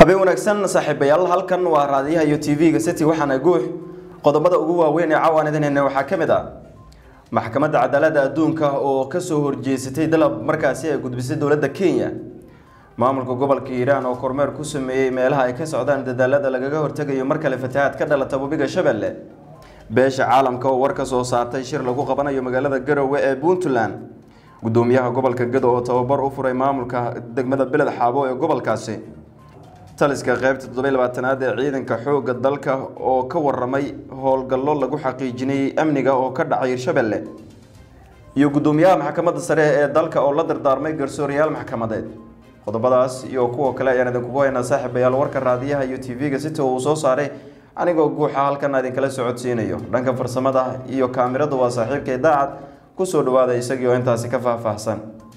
habeen wanaagsan saaxiibayaal halkan waa raadiyaha iyo tv-ga city waxaana guux qodobada ugu waaweyn ee cawaan idin heyna waxaa ka mid ah maxkamadda cadaaladda adduunka oo kasoo horjeesatay dalab markaasi ay gudbisay dowladda kenya maamulka gobolka hiiraan oo kormeer ku sameeyey meelaha ay ka socdaan dadaalada lagaga hortegayo mar kale fatahaad ka dhalata webiga shabeelle beesha caalamka oo war ka soo saartay shir lagu qabanayo magaalada garowe ee puntland gudoomiyaha gobolka gado oo tababar u furay maamulka degmada beled xaabo ee gobolkaasi taliska qeybta toddobiy labaatanaad ee ciidanka xoogga dalka oo ka waramay howlgallo lagu xaqiijinayey amniga oo ka dhacay hirshabelle iyo gudoomiyaha maxkamadda sare ee dalka oo la dardaarmay garsooriyaal maxkamadeed qodobadaas iyo kuwa kale ayaan idinkugu haynaa saaxiibayaal warka raadiyaha iyo tv-ga sita uu soo saaray anigoo guuxa halkan idinkala socodsiinayo dhanka farsamada iyo kaamirada waa saaxiibkay daacad kusoo dhawaada isagii oo intaasi ka faahfaahsan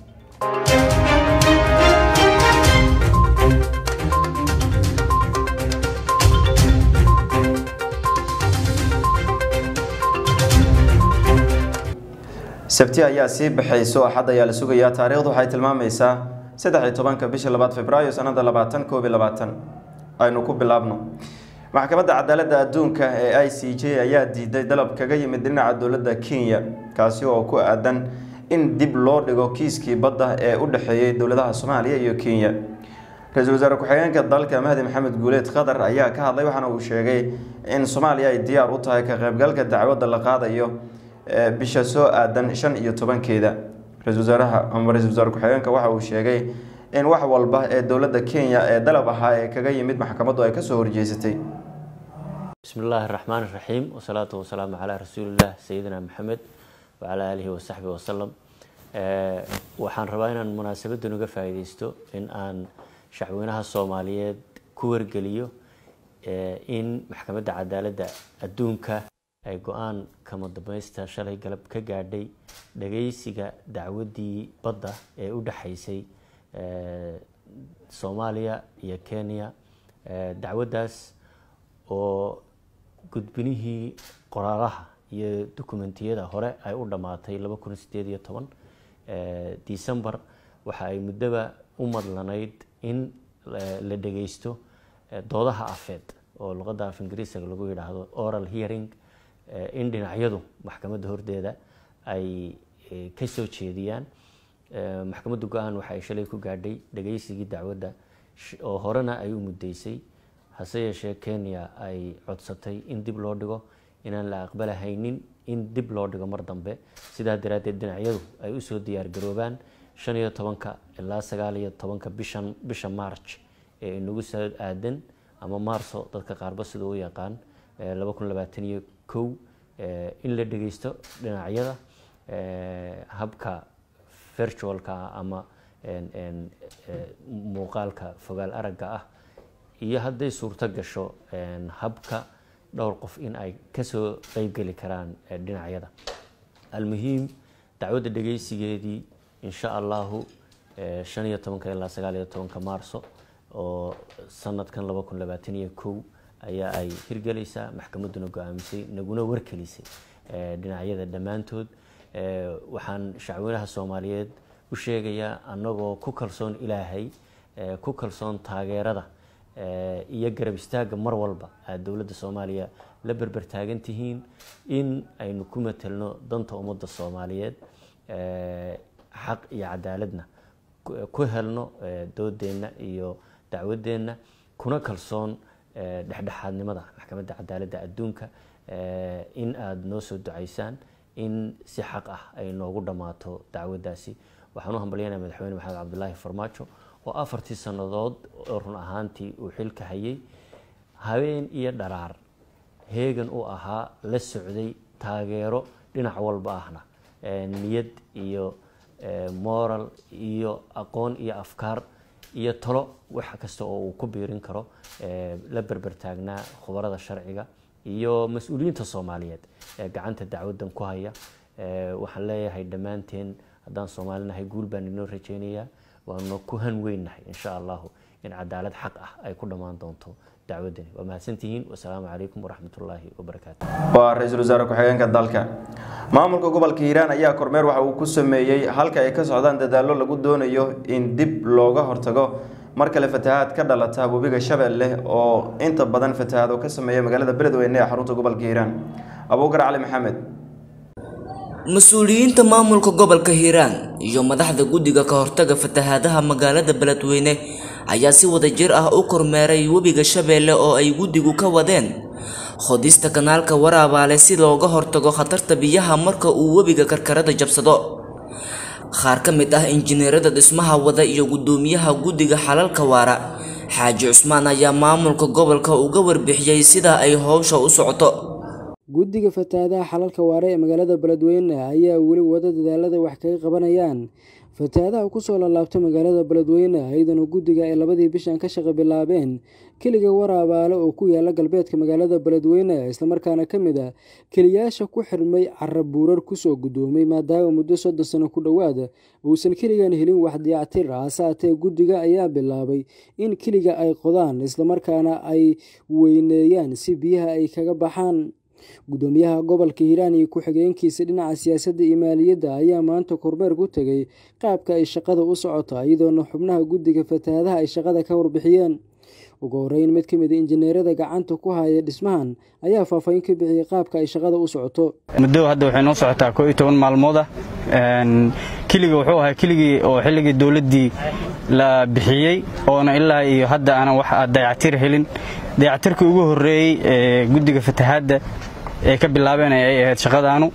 sabti ayaa sii baxayso axad ayaa la sugayaa taariikhdu waxay tilmaamaysaa saddex iyo tobanka bisha labaad februaayo sanada labaatan koob iyo labaatan aynu ku bilaabno maxkamadda cadaaladda adduunka ee i c j ayaa diiday dalab kaga yimid dhinaca dowladda kenya kaasi oo ku aadan in dib loo dhigo kiiskii badda ee u dhexeeyey dowladaha soomaaliya iyo kenya ra-iisul wasaare ku-xigeenka dalka mahdi maxamed guuleed qatar ayaa ka hadlay waxaana uu sheegay in soomaaliya ay diyaar u tahay ka qaybgalka dacwadda la qaadayo bisha soo aadan shan iyo tobankeeda ra-isul wasaaraha ama ra-isul wasaare ku-xigeenka waxa uu sheegay in wax walba ee dowladda kenya ee dalab ahaa ee kaga yimid maxkamaddu ay kasoo horjeesatay bismi illaahi raxmaan iraxiim wasalaatu wasalaamu calaa rasuulillaah sayidina maxamed wacalaa aalihi wasaxbi wasalam waxaan rabaa inaan munaasabadan uga faa'iideysto in aan shacweynaha soomaaliyeed ku wargeliyo in maxkamadda cadaaladda adduunka ay go-aan kama dambaysta shalay galab ka gaadhay dhageysiga dacwaddii badda ee u dhexaysay soomaaliya iyo kenya dacwaddaas oo gudbinihii qoraalaha iyo dokumentiyada hore ay u dhammaatay laba kun sideed iyo toban december waxa ay muddoba u madlanayd in la dhageysto doodaha afeed oo luqadda af ingiriisiga lagu yidhaahdo oral hearing in dhinacyadu maxkamadda hordeeda ay ka soo jeediyaan maxkamadda go-aan waxa ay shalay ku gaadhay dhageysigii dacwadda oo horena ay u muddeysay hase yeeshee kenya ay codsatay in dib loo dhigo inaan la aqbalahaynin in dib loo dhigo mar dambe sidaa daraaddeed dhinacyadu ay usoo diyaar garoobaan shan iyo tobanka ilaa sagaal iyo tobanka bishan bisha march ee inagu soo aadan ama maarso dadka qaarba sida u yaqaan laba kun labaatan iyo kow in la dhageysto dhinacyada habka virtualka ama muuqaalka fogaal aragga ah iyo hadday suurto gasho habka dhowr qof in ay kasoo qeybgeli karaan dhinacyada almuhiim dacwadda dhageysigeedii insha allahu shan iyo tobanka ilaa sagaal iyo tobanka maarso oo sanadkan laba kun labaatan iyo kow ayaa ay hirgelaysaa maxkamadduna go-aamisay naguna warkelisay dhinacyada dhammaantood waxaan shacweynaha soomaaliyeed u sheegayaa annagoo ku kalsoon ilaahay ku kalsoon taageerada iyo garab istaagga mar walba aad dowladda soomaaliya la berber taagan tihiin in aynu ku matelno danta ummadda soomaaliyeed xaq iyo cadaaladna ku helno doodeenna iyo dacwadeenna kuna kalsoon dhexdhexaadnimada maxkamadda cadaaladda adduunka in aada noo soo ducaysaan in si xaq ah ay noogu dhammaato dacwaddaasi waxaan u hambalyanaya madaxweyne maxamed cabdulaahi farmaajo oo afartii sannadood oo run ahaantii uu xilka hayay habeen iyo dharaar heegan u ahaa la socday taageero dhinac walba ahna niyad iyo moral iyo aqoon iyo afkaar iyo talo wax kasta oo uu ku biirin karo la berber taagnaa khubarada sharciga iyo mas-uuliyiinta soomaaliyeed ee gacanta dacwaddan ku haya waxaan leeyahay dhammaanteen haddaan soomaalinahay guul baan inoo rajeynayaa waanu ku han weynahay insha allahu in cadaalad xaq ah ay ku dhammaan doonto dacwaddani waa mahadsantihiin wasalaamu calaykum waraxmatullaahi wabarakaatu waa ra-iisul wasaare ku-xigeenka dalka maamulka gobolka hiiraan ayaa kormeer waxa uu ku sameeyey halka ay ka socdaan dadaallo lagu doonayo in dib looga hortago mar kale fatahaad ka dhalata webiga shabeelle oo inta badan fatahaad oo ka sameeya magaalada beledweyne ee xarunta gobolka hiiraan abuukar cali maxamed mas-uuliyiinta maamulka gobolka hiiraan iyo madaxda guddiga ka hortaga fatahaadaha magaalada beledweyne ayaa si wadajir ah u kormeeray webiga shabeelle oo ay guddigu ka wadeen qodista kanaalka waraabaale si looga hortago khatarta biyaha marka uu webiga karkarada jabsado qaar ka mid ah injineerada dhismaha wada iyo guddoomiyaha guddiga xalalka waara xaaji cusmaan ayaa maamulka gobolka uga warbixiyey sida ay howsha u socoto guddiga fatahaadaha xalalka waare ee magaalada beledweyne ayaa weli wada dadaalada wax kaga qabanayaan fatahaadaha kusoo laalaabta magaalada beledweyne iyadana guddiga ay labadii bishan ka shaqo bilaabeen keliga waraabaale oo ku yaala galbeedka magaalada beledweyne islamarkaana ka mid ah keliyaasha ku xirmay cara buurar kusoo guddoomay maadaama muddo soddon sano ku dhowaad uusan keligan helin wax diyactir hase haatee guddiga ayaa bilaabay in keliga ay qodaan islamarkaana ay weyneeyaan si biyaha ay kaga baxaan guddoomiyaha gobolka hiiraan iyo ku-xigeenkiisa dhinaca siyaasadda iyo maaliyadda ayaa maanta kormeer ku tegay qaabka ay shaqada u socoto iyadoona xubnaha guddiga fatahaadaha ay shaqada ka warbixiyeen ugu horeyn mid ka mid a injineerada gacanta ku haya dhismahan ayaa faahfaahin ka bixiyey qaabka ay shaqada u socoto muddo hadda waxay noo socotaa koo iyo toban maalmood ah keliga wuxuu ahaa keligii oo xilligii dowladdii la bixiyey oona ilaa iyo hadda aanan wax dayactir helin dayactirkii ugu horreeyey ee guddiga fatahaadda ee ka bilaabeen ay ahayd shaqadaanu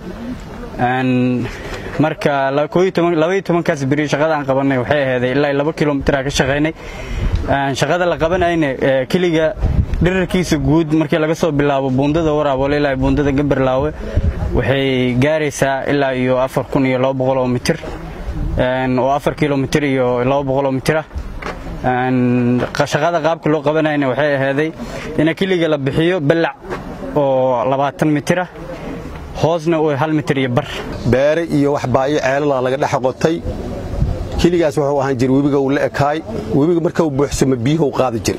marka labaiyo tobankaas beri shaqada aan qabannay waxay aheeday ilaa laba kilomitraa ka shaqaynay shaqada la qabanayna keliga dherarkiisa guud markii laga soo bilaabo buundada waraaboole ilaa buundada gabarlaawe waxay gaaraysaa ilaa iyo afar kun iyo laba boqol oo mitir oo afar kilomitir iyo laba boqol oo mitir ah shaqada qaabka loo qabanayna waxay aheeday in keliga la bixiyo ballac oo labaatan mitir ah hoosna uu hal mitir iyo bar beere iyo wax baayo ceelala laga dhex qotay keligaas wuxuu ahaan jira webiga uu la ekaay webiga marka uu buuxsamo biyuhu qaadi jira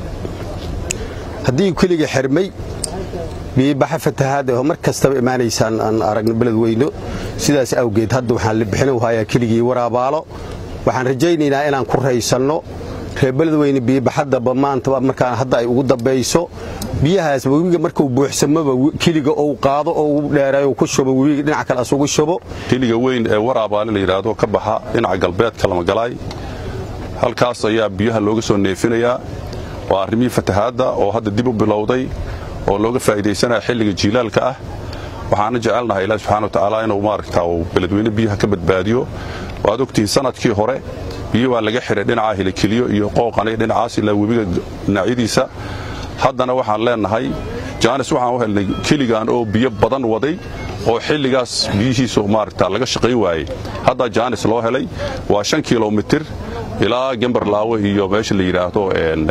haddii keliga xirmay biibaxa fatahaada mar kastaba imaanaysaan aan aragno beledweyno sidaas awgeed hadda waxaan la bixin hayaa keligii waraabaalo waxaan rajaynaynaa inaan ku raysanno reer beledweyne biibaxadaba maanta markaan hadda ay ugu dambayso biyahaas webiga markuu buuxsamaba keliga ou qaado oo u dheereeyo ku shubo webiga dhinaca kale asugu shubo keliga weyn ee waraabaale la yidhaahdo ka baxa dhinaca galbeedka lamagalaay halkaas ayaa biyaha looga soo neefinayaa waa arrimihii fatahaadda oo hadda dib u bilowday oo looga faa'iidaysanaya xilliga jiilaalka ah waxaana jecelnahay ilaahi subxana watacaala inuu maaragtaa uu beledweyne biyaha ka badbaadiyo waad ogtihiin sanadkii hore biyo waa laga xidhay dhinaca hilikeliyo iyo qooqanay dhinacaas ilaa webiga dhinacyadiisa haddana waxaan leennahay jaanis waxaan u helnay keligan oo biyo badan waday oo xilligaas biyihiisu maaragta laga shaqayn waayey haddaa jaanis loo helay waa shan kilomitir ilaa gembarlaawe iyo meesha la yidhaahdo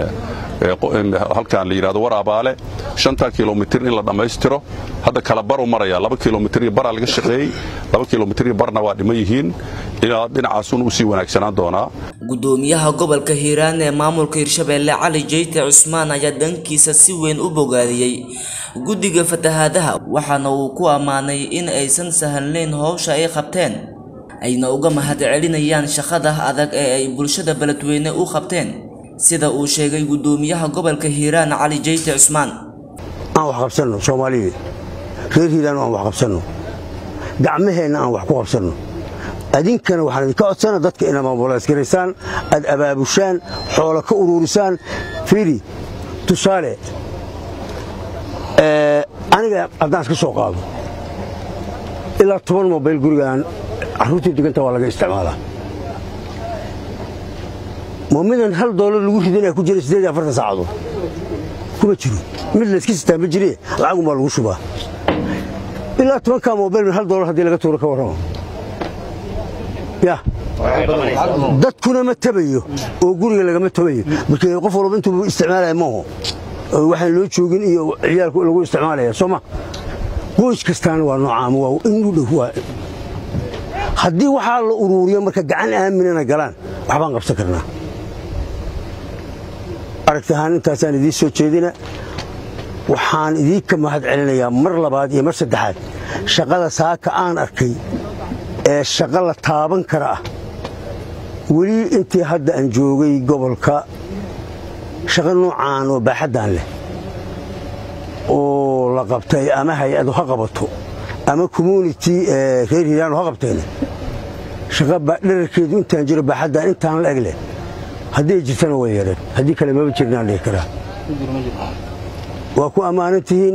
halkan la yidhahdo waraabaale shanta kilomitir in la dhammaystiro hadda kala baru maraya laba kilomitir iyo baraa laga shaqeeyey laba kilomitir iyo barna waa dhiman yihiin ilaa dhinacaasun usii wanaagsanaan doonaa guddoomiyaha gobolka hiiraan ee maamulka hirshabeelle cali jeyte cusmaan ayaa dhankiisa si weyn u bogaadiyey guddiga fatahaadaha waxaana uu ku ammaanay in aysan sahalnayn howsha ay qabteen ayna uga mahadcelinayaan shaqada adag ee ay bulshada beledweyne u qabteen sida uu sheegay guddoomiyaha gobolka hiiraan cali jeyte cusmaan aan wax qabsanno soomaaliyeed reer hiiraan aan wax qabsanno gacmaheenna aan wax ku qabsanno adinkana waxaan idinka codsana dadka inaad maamulaskaraysaan aad abaabushaan xoolo ka uruurisaan fiiri tusaale aniga haddaan iska soo qaado ilaa toban mobayl gurigaan carruurtii deganta waa laga isticmaalaa moomidan hal doolar lagu ridinaya ku jira siddeed iyo afartan saacadood kuma jiro mid layska sitaa ma jire lacagun baa lagu shubaa ilaa tobankaa mobayl min hal doolar haddii laga tuuro ka warramo ya dadkuna ma tabayo oo guriga lagama tabayo markii qof walba intuu isticmaalaya maaho waxaan loo joogin iyo ciyaalku lagu isticmaalaya soo ma qoys kastaana waa noocaama waa in u dhow waa haddii waxaa la uruuriyo marka gacan aaminana galaan waxbaan qabsan karnaa aragti ahaan intaasaan idiin soo jeedina waxaan idiinka mahad celinayaa mar labaad iyo mar saddexaad shaqada saaka aan arkay ee shaqo la taaban kara ah weli intii hadda aan joogay gobolka shaqo noocaan oo baaxaddan leh oo la qabtay ama hay-adu ha qabato ama community reer hiiraanu ha qabteen shaqa dherarkeedu intaan jiro baaxaddan intaan la eg leh haddii ay jirtana way yareen haddii kale maba jirnaan dhihi karaa waa ku ammaanan tihiin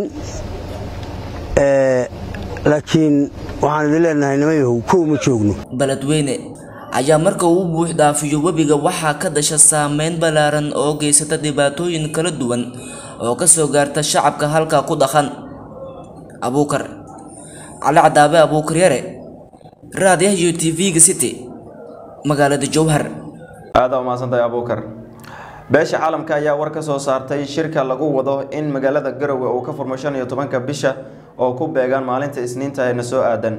laakiin waxaan idin leenahay nimayahow kow ma joogno beledweyne ayaa marka uu buux dhaafiyo webiga waxaa ka dhasha saameyn ballaaran oo geysata dhibaatooyin kala duwan oo ka soo gaarta shacabka halkaa ku dhaqan abuukar cali cadaabe abuukar yare raadiyaha iyo tv-ga city magaalada jowhar aada umahadsantahay abuukar beesha caalamka ayaa war ka soo saartay shirka lagu wado in magaalada garowe uu ka furmo shan iyo tobanka bisha oo ku beegaan maalinta isniinta ee na soo aadan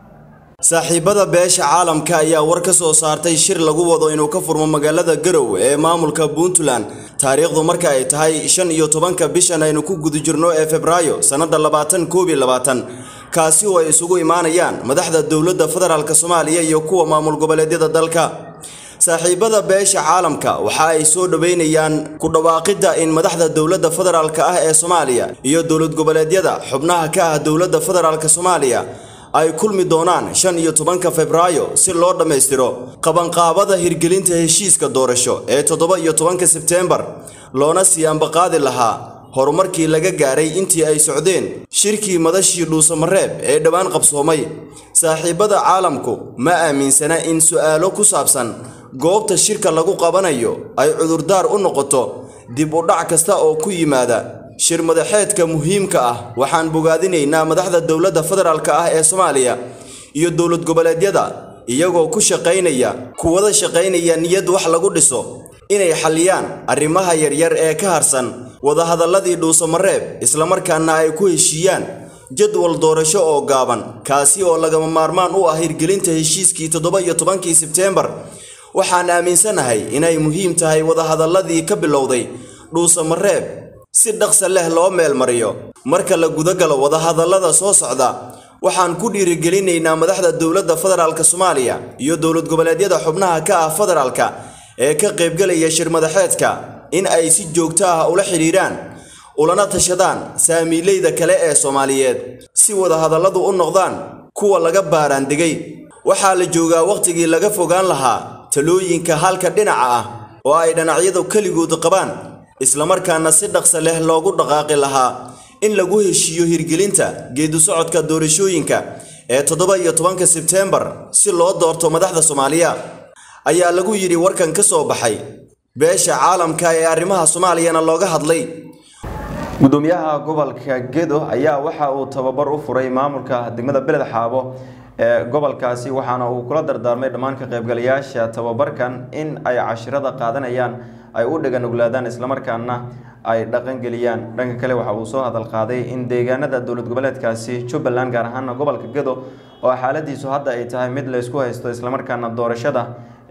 saaxiibada beesha caalamka ayaa war ka soo saartay shir lagu wado inuu ka furmo magaalada garowe ee maamulka puntland taariikhdu marka ay tahay shan iyo tobanka bishan aynu ku guda jirno ee febraayo sannada labaatan koob iyo labaatan kaasi oo ay isugu imaanayaan madaxda dowladda federaalk soomaaliya iyo kuwa maamul goboleedyada dalka saaxiibada beesha caalamka waxa ay soo dhoweynayaan ku dhawaaqidda in madaxda dowladda federaalk ah ee soomaaliya iyo dowlad goboleedyada xubnaha ka ah dowladda federaalk soomaaliya ay kulmi doonaan shan iyo tobanka febraayo si loo dhammaystiro qabanqaabada hirgelinta heshiiska doorasho ee toddoba iyo tobanka sebteembar loona sii ambaqaadi lahaa horumarkii laga gaaray intii ay socdeen shirkii madashii dhuusamareeb ee dhowaan qabsoomay saaxiibada caalamku ma aaminsana in su'aalo ku saabsan goobta shirka lagu qabanayo ay cudurdaar u noqoto dib u dhac kasta oo ku yimaada shir madaxeedka muhiimka ah waxaan bogaadinaynaa madaxda dowladda federaalk ah ee soomaaliya iyo dowlad goboleedyada iyagoo ku shaqaynaya kuwada shaqaynaya niyad wax lagu dhiso inay xalliyaan arrimaha yaryar ee ka harsan wadahadalladii dhuusamareeb islamarkaana ay ku heshiiyaan jadwal doorasho oo gaaban kaasi oo lagama maarmaan u ah hirgelinta heshiiskii toddoba iyo tobankii sebteembar waxaan aaminsanahay inay muhiim tahay wadahadalladii ka bilowday dhuusamareeb si dhaqsa leh loo meelmariyo marka la gudagalo wadahadallada soo socda waxaan ku dhiirigelinaynaa madaxda dowladda federaalk soomaaliya iyo dowlad goboleedyada xubnaha ka ah federaalka ee ka qaybgelaya shir madaxeedka in ay si joogto ah ula xidhiidhaan ulana tashadaan saamiileyda kale ee soomaaliyeed si wadahadalladu u noqdaan kuwa laga baaraandegay waxaa la joogaa wakhtigii laga fogaan lahaa talooyinka halka dhinaca ah oo ay dhinacyadu keligood qabaan islamarkaana si dhaqsa leh loogu dhaqaaqi lahaa in lagu heshiiyo hirgelinta geedu socodka doorashooyinka ee toddoba iyo tobanka sebteembar si loo doorto madaxda soomaaliya ayaa lagu yidhi warkan ka soo baxay beesha caalamka ee arrimaha soomaaliyana looga hadlay gudoomiyaha gobolka gedo ayaa waxa uu tababar u furay maamulka degmada beled xaabo ee gobolkaasi waxaana uu kula dardaarmay dhammaan ka qaybgalayaasha tababarkan in ay cashirada qaadanayaan ay u dhaganuglaadaan islamarkaana ay dhaqangeliyaan dhanka kale waxa uu soo hadal qaaday in deegaanada dowlad goboleedkaasi jubbaland gaar ahaana gobolka gedo oo xaaladiisu hadda ay tahay mid la isku haysto islamarkaana doorashada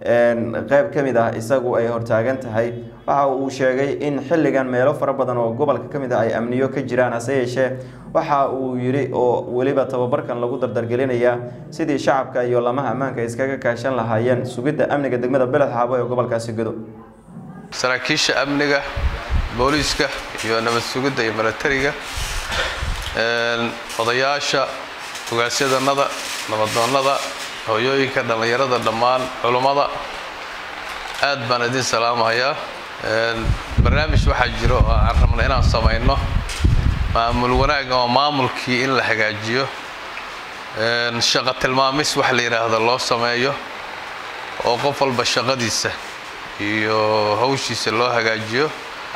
qeyb ka mid ah isagu ay hortaagan tahay waxa uu sheegay in xilligan meelo fara badan oo gobolka ka mid ah ay amniyo ka jiraan hase yeeshee waxa uu yidhi oo weliba tababarkan lagu dardargelinayaa sidii shacabka iyo lamaha ammaanka iskaga kaashan lahaayeen sugidda amniga degmada beled xaabo ee gobolkaasi gedo saraakiisha amniga booliiska iyo nabad sugidda iyo milatariga odayaasha hogaasyadanada nabadoonnada hooyooyinka dhallinyarada dhammaan culummada aad baan idin salaamahayaa barnaamij waxaa jiro oo aan rabna inaan samayno maamul wanaag oo maamulkii in la hagaajiyo shaqo tilmaamis wax la yidhaahdo loo sameeyo oo qof walba shaqadiisa iyo hawshiisa loo hagaajiyo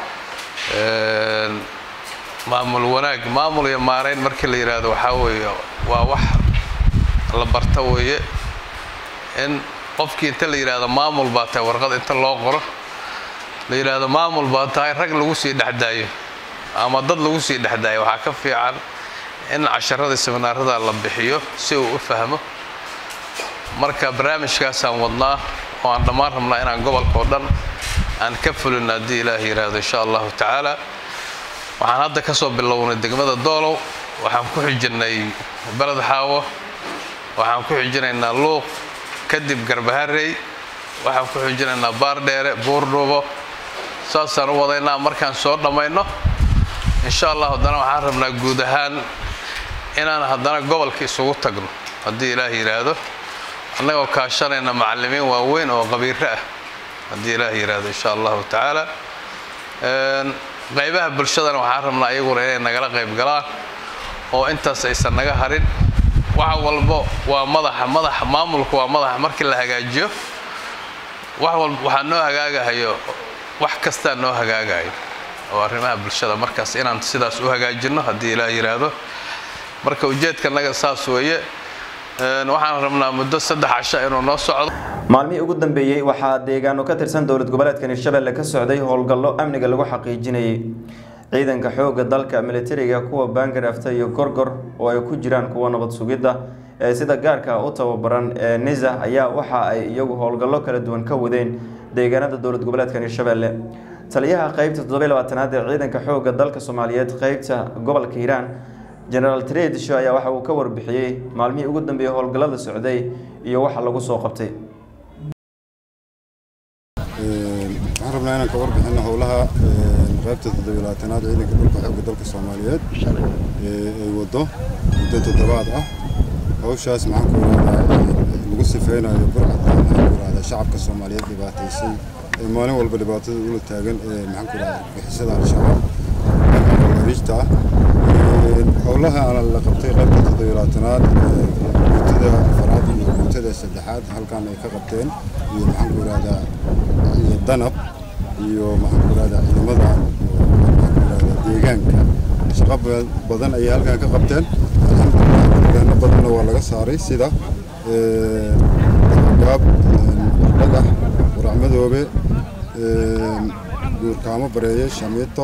maamul wanaag maamul iyo maarayn markii la yidhaahdo waxaa weeye waa wax la barta weeye in qofkii inta la yidhaahdo maamul baa tahay warqad inta loo qoro la yidhaahdo maamul baa tahay rag lagu sii dhexdaayo ama dad lagu sii dhexdaayo waxaa ka fiican in casharada seminaarada la bixiyo si uu u fahmo marka barnaamijkaasaan wadnaa oo aan dhammaan rabnaa inaan gobolka oo dhan aan ka fulino haddii ilaah yidhaahdo insha allahu tacaala waxaan hadda ka soo bilownay degmada doolow waxaan ku xijinay beled xaawo waxaan ku xijinaynaa luuq kadib garbaharey waxaan ku xijinaynaa baardheere buurdhuubo saasaan u wadaynaa markaan soo dhammayno insha allah haddana waxaan rabnaa guud ahaan inaan haddana gobolka isugu tagno haddii ilaah yidhaahdo annagoo kaashanayna macallimiin waaweyn oo qabiiro ah haddii ilaah yidhaahdo insha allahu tacaala qaybaha bulshadana waxaan rabnaa iyaguna inay nagala qayb galaan oo intaas aysan naga harin wax walbo waa madaxa madaxa maamulku waa madaxa markii la hagaajiyo wax walba waxaa noo hagaagahayo wax kastaa noo hagaagayo oo arrimaha bulshada markaas inaan sidaas u hagaajinno haddii ilaah yidhaahdo marka ujeedkanaga saas weeye waxaan rabnaa muddo saddex casho inuu noo socdo maalmihii ugu dambeeyey waxaa deegaano ka tirsan dowlad goboleedka hirshabelle ka socday howlgallo amniga lagu xaqiijinayay ciidanka xoogga dalka militariga kuwa baangarafta iyo gorgor oo ay ku jiraan kuwa nabad sugidda ee sida gaarka u tababaran ee nisa ayaa waxa ay iyagu howlgallo kala duwan ka wadeen deegaanada dowlad goboleedka hirshabelle taliyaha qeybta toddoba labaatanaad ee ciidanka xoogga dalka soomaaliyeed qeybta gobolka hiiraan generaal tredisho ayaa waxa uu ka warbixiyey maalmihii ugu dambeeyey howlgallada socday iyo waxa lagu soo qabtay waxaan rabnaa inaan ka warbixino howlaha qaybta toddobilaatanaad ciidanka dhulka xoogga dalka soomaaliyeed ay wado muddo toddobaad ah hawshaas maxaan ku irahdaa lagu sifeynayo burcadka maxaan ku irahdaa shacabka soomaaliyeed dhibaataysay ee maalin walba dhibaatada ula taagan ee maxaan ku irahdaa bixisada al-shabaab khawariijta ah howlaha la qabtay qaybta toddobilaatanaad guutada afaraad iyo guutada saddexaad halkan ay ka qabteen iyo maxaan ku irahdaa iyo danab iyo maxaan ku irahdaa ciidamada maxaan ku irahdaa deegaanka shaqo badan ayay halkan ka qabteen alxamdulilah deegaano badanna waa laga saaray sida gaab dhagax waracmadoobe guurkaamo bareeye shamiito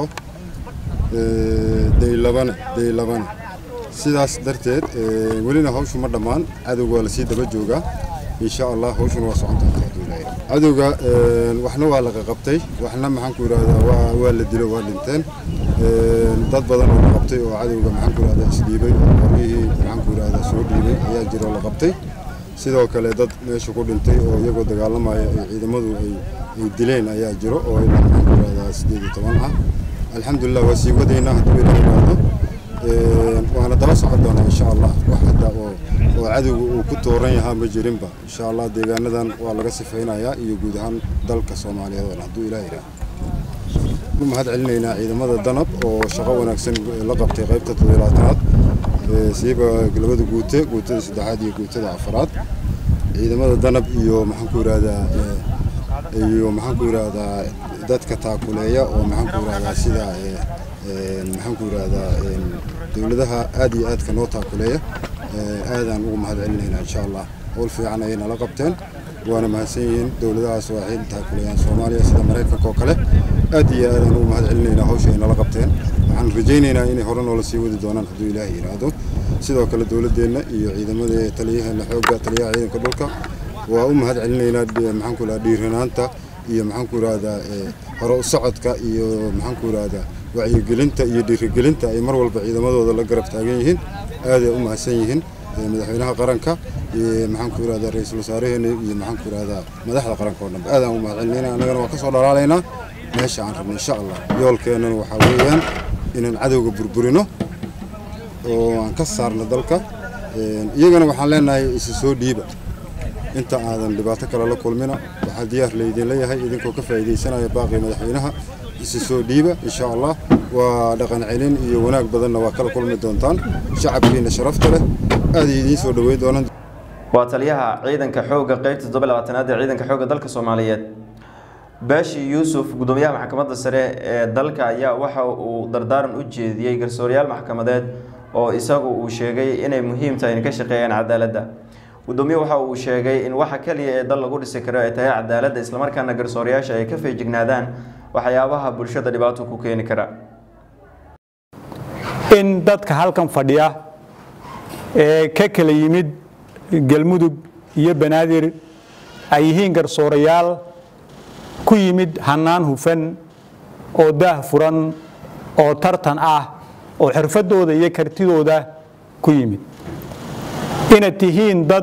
daylabane daylabane sidaas darteed welina hawshu ma dhammaan cadowga waa lasii daba joogaa insha allah hawshuna waa socon doontaa cadowga waxna waa laga qabtay waxna maxaan ku yidhahdaa waa waa la dilo waa dhinteen dad badan oo la qabtay oo cadowga maxaan ku yidhahdaa isdhiibay oo qoryihii maxaan ku yidhahdaa soo dhiibay ayaa jira oo la qabtay sidoo kale dad meesha ku dhintay oo iyagoo dagaalamaya ay ciidamadu ay ay dileen ayaa jiro oo ilaa maxaan ku yidhahdaa sideed iyo toban ah alxamdulilah waa sii wadaynaa hadduu ila yimaado waana daba socon doonaa insha allah wax hadda oo oo cadowga uu ku tooran yahaa ma jirinba insha allah deegaanadan waa laga sifaynayaa iyo guud ahaan dalka soomaaliyeed oo dhan hadduu ilaah yidhaah mahad celinaynaa ciidamada danab oo shaqo wanaagsan la qabtay qaybta toddobilaatanaad siiba labada guute guutada saddexaad iyo guutada afaraad ciidamada danab iyo maxaan ku yidhahdaa iyo maxaan ku yidhahdaa dadka taakuleeya oo maxaan ku yidhahdaa sida maxaan ku yidhahdaa dowladaha aad iyo aadka noo taakuleeya aadaan ugu mahad celinaynaa insha allah howl fiican ayay nala qabteen waana mahadsan yihiin dowladahaas waa xil taakuleeyaan soomaaliya sida maraykanka oo kale aad iyo aadaan ugu mahad celinaynaa hawsha ay nala qabteen waxaan rajaynaynaa inay hore noola sii wadi doonaan hadduu ilaahay yidhaahdo sidoo kale dowladeenna iyo ciidamada taliyaheena xoogga taliyaha ciidanka dhulka waa u mahad celinaynaa maxaan ku yidhahdaa dhiiranaanta iyo maxaan ku yidhahdaa hore u socodka iyo maxaan ku yidhahdaa wacyigelinta iyo dhiirigelinta ay mar walba ciidamadooda la garab taagan yihiin aaday u mahadsan yihiin madaxweynaha qaranka maxaan ku yidhahdaa ra-iisul wasaareheena iyo maxaan ku yidhahdaa madaxda qaranka oo dhanba aadaan u mahad celinayna annagana waa ka soo dhalaalaynaa meesha aan rabno insha allah yoolkeennana waxaa weeyaan inaan cadowga burburino oo aan ka saarno dalka iyagana waxaan leenahay isa soo dhiiba inta aadan dhibaato kale la kulmina waxaa diyaar laydin leeyahay idinkoo ka faa'iidaysanaya baaqii madaxweynaha isa soo dhiiba insha allah waa dhaqan celin iyo wanaag badanna waa kala kulmi doontaan shacabkiina sharafta leh aad idiin soo dhaweyn doonaan waa taliyaha ciidanka xoogga qeybta toddoba labaatanaad ee ciidanka xoogga dalka soomaaliyeed baashi yuusuf gudoomiyaha maxkamadda sare ee dalka ayaa waxa uu dardaaran u jeediyey garsooryaal maxkamadeed oo isagu uu sheegay inay muhiim tahay in ka shaqeeyaan cadaaladda gudoomiye waxa uu sheegay in waxa kaliya ee dal lagu dhisi karo ay tahay cadaaladda islamarkaana garsoorayaasha ay ka feejignaadaan waxyaabaha bulshada dhibaato ku keeni kara in dadka halkan fadhiya ee ka kala yimid galmudug iyo banaadir ay yihiin garsoorayaal ku yimid hannaan hufan oo daah furan oo tartan ah oo xirfadooda iyo kartidooda ku yimid inaad tihiin dad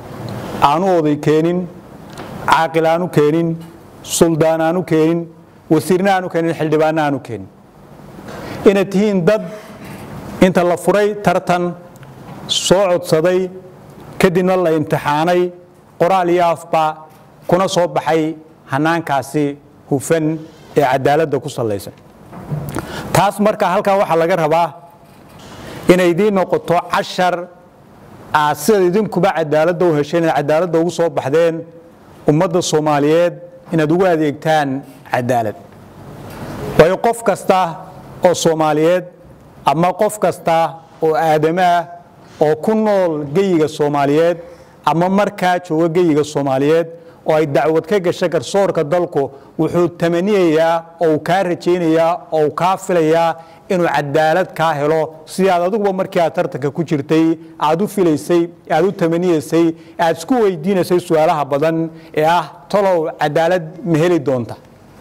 aanu oday keenin caaqil aanu keenin suldaan aanu keenin wasiirna aanu keenin xildhibaanna aanu keenin inaad tihiin dad inta la furay tartan soo codsaday kadibna la imtixaanay qoraal iyo afba kuna soo baxay hanaankaasi hufan ee cadaaladda ku sallaysan taas marka halkaa waxaa laga rabaa inay idiin noqoto cashar aad sidaad idinkuba cadaaladda u hesheen inaad cadaaladda ugu soo baxdeen ummadda soomaaliyeed inaad ugu adeegtaan cadaalad waayo qof kasta oo soomaaliyeed ama qof kasta oo aadamo ah oo ku nool geyiga soomaaliyeed ama markaa jooga geyiga soomaaliyeed oo ay dacwad ka gasha garsoorka dalku wuxuu tamaniyayaa oo uu kaa rajaynayaa oo uu kaa filayaa inuu cadaalad kaa helo sidii aad adiguba markii aad tartanka ku jirtay aad u filaysay aad u tamaniyaysay aad isku weydiinaysay su-aalaha badan ee ah talow cadaalad ma heli doonta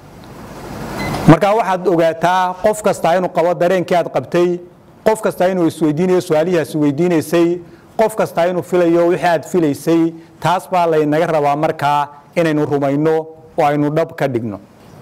markaa waxaad ogaataa qof kastaa inuu qabo dareenkii aad qabtay qof kastaa inuu isweydiinayo su-aalihiaas weydiinaysay qof kastaa inuu filayo wixii aad filaysay taas baa laynaga rabaa markaa inaynu rumayno oo aynu dhab ka dhigno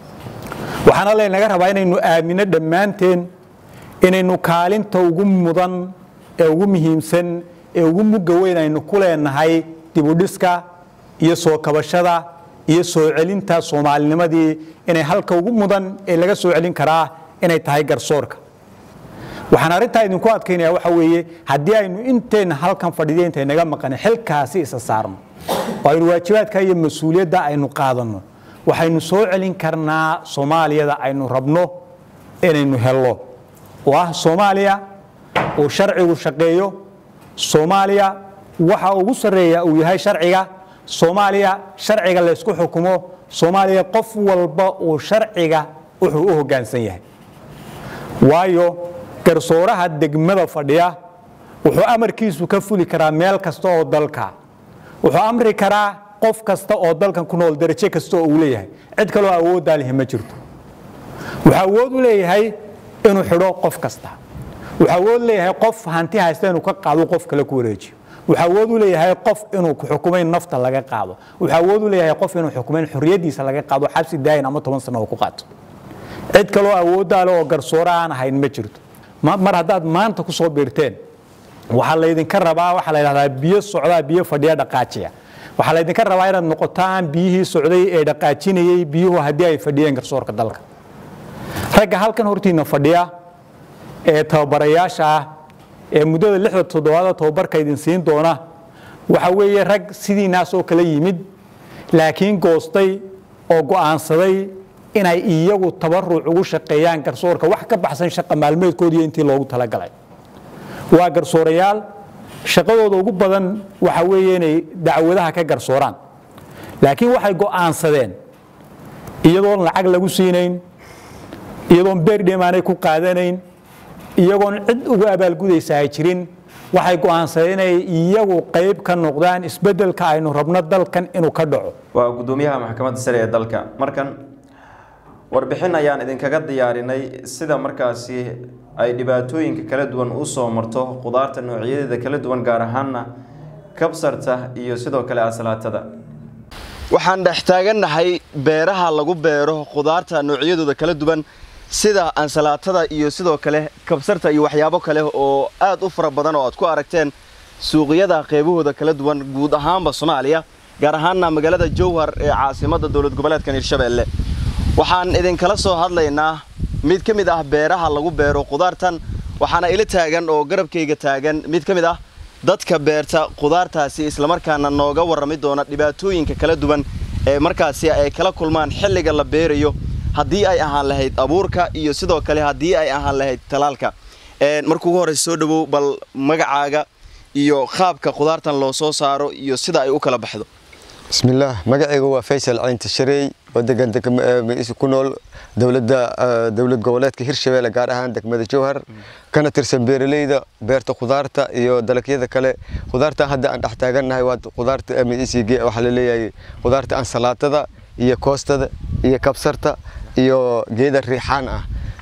waxaana laynaga rabaa inaynu aamino dhammaanteen inaynu kaalinta ugu mudan ee ugu muhiimsan ee ugu mugga weyn aynu ku leenahay dibudhiska iyo soo kabashada iyo soo celinta soomaalinimadii inay halka ugu mudan ee laga soo celin karaa inay tahay garsoorka waxaan arrintaa idinku adkaynaya waxa weeye haddii aynu inteenna halkan fadhiday intay naga maqan xilkaasi isa saarno oo aynu waajibaadka iyo mas-uuliyadda aynu qaadanno waxaynu soo celin karnaa soomaaliyada aynu rabno inaynu hello oo ah soomaaliya uu sharcigu shaqeeyo soomaaliya waxa ugu sarreeya uu yahay sharciga soomaaliya sharciga laysku xukumo soomaaliya qof walba uu sharciga wuxuu u hoggaansan yahay waayo garsooraha degmada fadhiya wuxuu amarkiisu ka fuli karaa meel kasta oo dalka wuxuu amri karaa qof kasta oo dalkan ku nool darajo kasta oo uu leeyahay cid kaloo awooddaa lihi ma jirto wuxuu awood u leeyahay inuu xidho qof kasta wuxuu awood leeyahay qof hanti haysta inuu ka qaado qof kale ku wareejiyo wuxuu awood u leeyahay qof inuu xukumayn nafta laga qaado wuxuu awood u leeyahay qof inuu xukumayn xorriyaddiisa laga qaado xabsi daayin ama toban sano oo ku qaato cid kaloo awooddaa le oo garsoore aan ahayn ma jirto mar haddaad maanta ku soo biirteen waxaa laydinka rabaa waxaa la yidhahdaa biyo socdaa biyo fadhiya dhaqaajiya waxaa laydinka rabaa inaad noqotaan biyihii socday ee dhaqaajinayey biyuhu haddii ay fadhiyeen garsoorka dalka ragga halkan hortiina fadhiya ee tababarayaasha ah ee muddada lixda toddobaada tababarka idin siin doona waxa weeye rag sidiinaas oo kala yimid laakiin goostay oo go'aansaday inay iyagu tabaruc ugu shaqeeyaan garsoorka wax ka baxsan shaqa maalmeedkoodiiyo intii loogu talagalay waa garsoorayaal shaqadooda ugu badan waxa weeye inay dacwadaha ka garsooraan laakiin waxay go'aansadeen iyadoon lacag lagu siinayn iyadoon beerdhem aanay ku qaadanayn iyagoon cid ugu abaalgudaysa ay jirin waxay go'aansadeen inay iyagu qayb ka noqdaan isbeddelka aynu rabno dalkan inuu ka dhaco waa gudoomiyaha maxkamadda sare ee dalka markan warbixin ayaan idinkaga diyaarinay sida markaasi ay dhibaatooyinka kala duwan u soo marto khudaarta noocyadeeda kala duwan gaar ahaana kabsarta iyo sidoo kale asalaatada waxaan dhex taagannahay beeraha lagu beero khudaarta noocyadooda kala duwan sida ansalaatada iyo sidoo kale kabsarta iyo waxyaabo kale oo aad u fara badan oo aad ku aragteen suuqyada qeybahooda kala duwan guud ahaanba soomaaliya gaar ahaanna magaalada jowhar ee caasimadda dowlad goboleedkan hirshabeelle waxaan idinkala soo hadlaynaa mid ka mid ah beeraha lagu beero khudaartan waxaana ila taagan oo garabkayga taagan mid ka mid ah dadka beerta khudaartaasi islamarkaana nooga warrami doona dhibaatooyinka kala duwan ee markaasi ay kala kulmaan xilliga la beerayo haddii ay ahaan lahayd abuurka iyo sidoo kale haddii ay ahaan lahayd talaalka marka ugu horeysa soo dhawow bal magacaaga iyo qaabka khudaartan loo soo saaro iyo sida ay u kala baxdo bismillaah magacayga waa faysal caynta shareey oo degan ku nool dowladda dowlad goboleedka hirshabeelle gaar ahaan degmada jowhar kana tirsan beeraleyda beerta khudaarta iyo dalagyada kale khudaarta hadda aan dhex taagannahay waa khudaarta msg waxaa la leeyahay khudaarta ansalaatada iyo koostada iyo kabsarta iyo geeda riixaan ah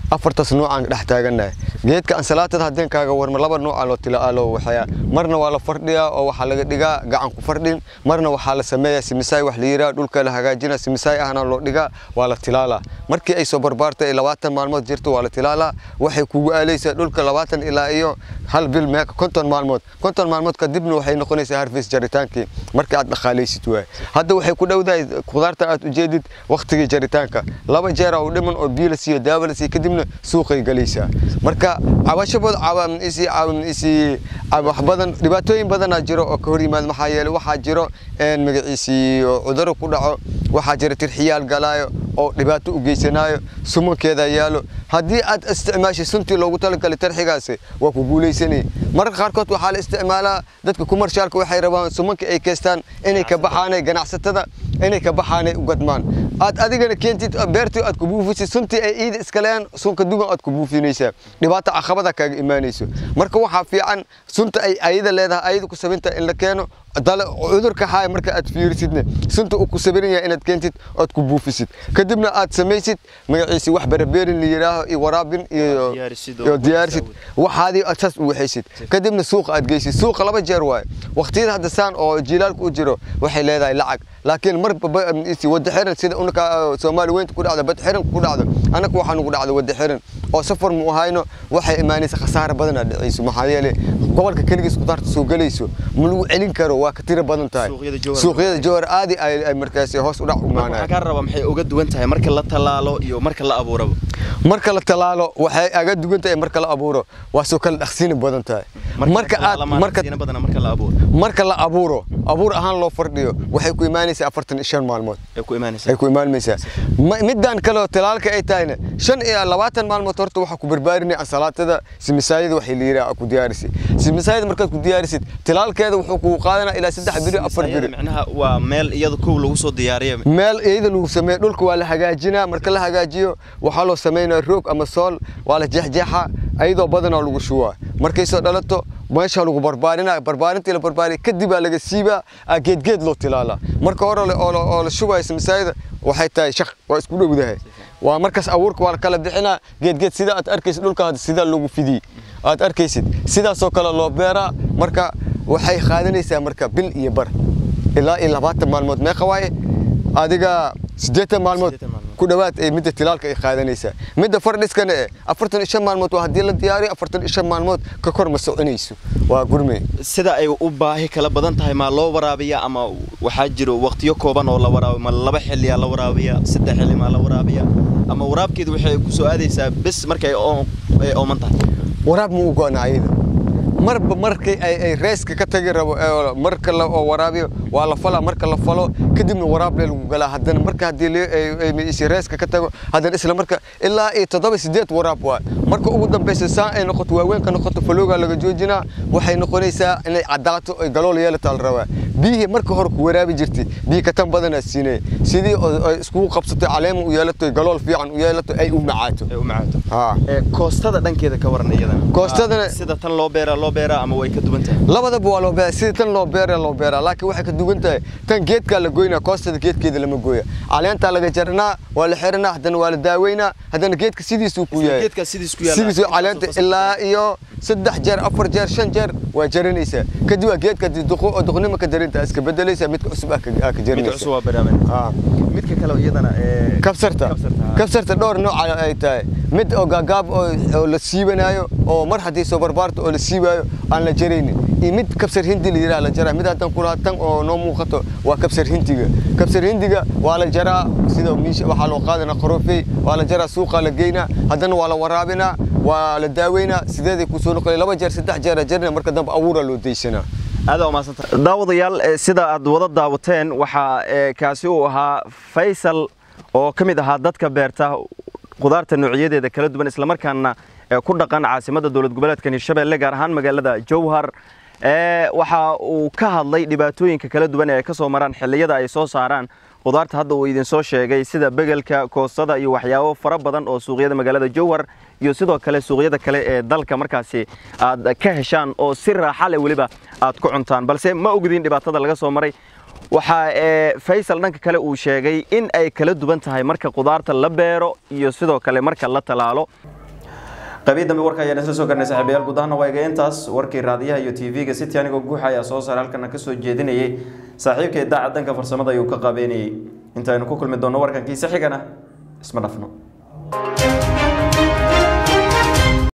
afartaas nuucaan dhex taagannahay geedka ansalaatada haddeen kaaga warma laba nuuca loo tila loo waxayaa marna waa la fardhiyaa oo waxaa laga dhigaa gacan ku fardhin marna waxaa la sameeyaa simisaay wax la yidhaha dhulka la hagaajina simisaay ahna loo dhigaa waa la tilaalaa markii ay soo barbaarta ay labaatan maalmood jirto waa la tilaalaa waxay kugu aalaysaa dhulka labaatan ilaa iyo hal bil meeqa konton maalmood konton maalmood kadibna waxay noqonaysaa harfis jaritaankii markii aad dhaqaalaysid waay hadda waxay ku dhowdahay khudaarta aad ujeedid waktigii jaritaanka laba jeera u dhiman oo biyo la siiyo daawo la siiyo kadibna suuqay galaysaa marka cabashabooda caawamisi caawamisi wax badan dhibaatooyin badanaa jiro oo ka hor yimaad maxaa yeelay waxaa jiro een magaciisii oo cudurro ku dhaco waxaa jira tirxiyaal galaayo oo dhibaato u geysanaayo sumankeeda yaalo haddii aad isticmaashay suntii loogu talagalay tarxigaasi waa ku guulaysanay mararka qaarkood waxaa la isticmaalaa dadka kumarshaalka waxay rabaan sumanka ay keystaan inay ka baxaanay ganacsatada inay ka baxaanay u gadmaan aad adigana keentid beertii aad ku buufisid suntii ay iida iskaleen sunka dugan aad ku buufinaysaa dhibaato caqabada kaaga imaanayso marka waxaa fiican sunta ay ayada leedahay ayada ku sabinta in la keeno dale cudurka haaya marka aad fiirisidna sunta uu ku sabiran yahay inaad keentid ood ku buufisid kadibna aad samaysid magaciisi wax barabeerin la yidhaaho iyo waraabin iyo iyo diyaarisid waxaadii aad saas u waxaysid kadibna suuqa aad geysid suuqa laba jeer waaye waqtiyada hadda saan oo jiilaalka u jiro waxay leedahay lacag laakiin mar wada xiran sida unaka soomaali weynta ku dhacda bad xiran ku dhacdo anaka waxaa nugu dhacda wada xiran oo safar mu ahayno waxay imaanaysa khasaare badanaa dhacayso maxaa yeelay gobolka keligiis khudaarta soo gelayso ma lagu celin karo waa ka tiro badan tahay suuqyada jowhar aadi ay markaas hoos u dhac u waxaa kaa rabaa maxay uga duwan tahay marka la tallaalo iyo marka la abuuraba marka la talaalo waxay aga dugan tahay marka la abuuro waa soo kala dhaqsiina badan tahay marka aad marka marka la abuuro marka la abuuro abuur ahaan loo fardhiyo waxay ku imaanaysaa afartan iyo shan maalmood ay ku imaanaysaa ay ku imaanaysaa midaan kale oo talaalka ay tahayna shan iyo labaatan maalmood horta waxaa ku barbaarinaya ansalaatada simisaayada waxay la yidhaha ku diyaarisay simisaayada markaad ku diyaarisid talaalkeeda wuxuu kugu qaadanaa ilaa saddex biri afar biri macnaha waa meel iyada kow lagu soo diyaariyo meel iyada lagu sameeyo dhulka waa la hagaajinaa marka la hagaajiyo waxaa loo sameynaa roog ama sool waa la jeexjeexa ayadoo badanaa lagu shubaa markay soo dhalato meesha lagu barbaarinaa barbaarintii la barbaariya kadib baa laga siibaa geedgeed loo tilaalaa marka hore oo la shubayo simisaayada waxay tahay shaq waa isku dhowdahay waa markaas abuurka waa la kala bixinaa geedgeed sida aad arkaysid dhulka hadda sidaa loogu fidiyey aad arkaysid sidaasoo kale loo beeraa marka waxay qaadanaysaa marka bil iyo bar ilaa iyo labaatan maalmood meeqa waaye adiga siddeetan maalmood ku dhowaad ay midda tilaalka ay qaadanaysaa midda fardhiskana eh afartan iyo shan maalmood waa haddii la diyaariyo afartan iyo shan maalmood ka kor ma soconayso waa gurme sida ay u baahi kala badan tahay maa loo waraabiya ama waxaa jiro waqtiyo kooban oo la waraabiyo ma laba xilliyaa la waraabiya saddex xilli maa la waraabiya ama waraabkeedu waxay ku soo aadaysaa bes markay ooman tahay waraab ma u go'na ayada marba markay ay reeska ka tagi rabo marka la waraabiyo waa la falaa marka la falo kadibna waraab lee lagu galaa haddana marka haddii reeska ka tago haddana isla marka ilaa iyo toddoba sideed waraab waa marka ugu dambaysa saan ay noqoto waaweynka noqoto faloogaa laga joojinaa waxay noqonaysaa inay caddaato ay galool yeelataa la rabaa biyihii marka hore ku waraabi jirtay biyi ka tan badanaa siinaya sidii ay iskugu qabsato caleema u yeelato galool fiican u yeelato ay u macaato koostada dhankeeda ka waran iyadana koostadana sida tan loo beeraa loo beeraa ama way ka duwan tahay labadaba waa loo beeraa sida tan loo beeraa loo beeraa laakiin waxay ka duwan tahay tan geedkaa la goynaa koostada geedkeeda lama gooya caleentaa laga jaranaa waa la xiranaa haddana waa la daaweynaa haddana geedka sidiisuu ku yahay geedka sidiis ku yaala sidiisuu caleenta ilaa iyo saddex jeer afar jeer shan jeer waa jaranaysaa kadib waa geedka duqo oo duqnimo ka jarinta iska bedelaysaa midka cusub aa ka jarinaysaa midka cusub waa barnaamij midka kale iyadana kabsarta kabsarta dhowr nooc ay tahay mid oo gaagaab oo la siibanayo oo mar haddii soo barbaarto oo la siibayo aan la jaraynin iyo mid kabsar hindi la yidhaha la jaraa mid haddaan kulaha tan oo noo muuqato waa kabsar hindiga kabsar hindiga waa la jaraa sida miisha waxaa loo qaadanaa qorofey waa la jaraa suuqaa la geynaa haddana waa la waraabinaa waa la daaweynaa sideeday kusoo noqonay laba jeer saddex jeer jarina marka dambe abuuraa loo daysanaa aad waa mahadsanta daawadayaal sida aad wada daawateen waxaa kaasi uu ahaa faysal oo ka mid ahaa dadka beerta khudaarta noocyadeeda kala duwan islamarkaana ku dhaqan caasimadda dowlad goboleedka hirshabelle gaar ahaan magaalada jowhar waxa uu ka hadlay dhibaatooyinka kala duwan ee ay ka soo maraan xilliyada ay soo saaraan khudaarta hadda uu idinsoo sheegay sida begelka koostada iyo waxyaabo fara badan oo suuqyada magaalada jowhar iyo sidoo kale suuqyada kale ee dalka markaasi aad ka heshaan oo si raaxa leh weliba aad ku cuntaan balse ma ogdiin dhibaatada laga soo maray waxaa faysal dhanka kale uu sheegay in ay kala duwan tahay marka khudaarta la beero iyo sidoo kale marka la talaalo qabii dambe warka ayaan isla soo garnay saaxiibayaal guud ahaana waa iga intaas warkii raadiyaha iyo tv-ga city anigoo guuxa ayaa soo saaray halkana kasoo jeedinayay saaxiibka idaaca danka farsamada ayuu ka qaabeynayay intaaynu ku kulmi doonno warkankiisa xigana isma dhafno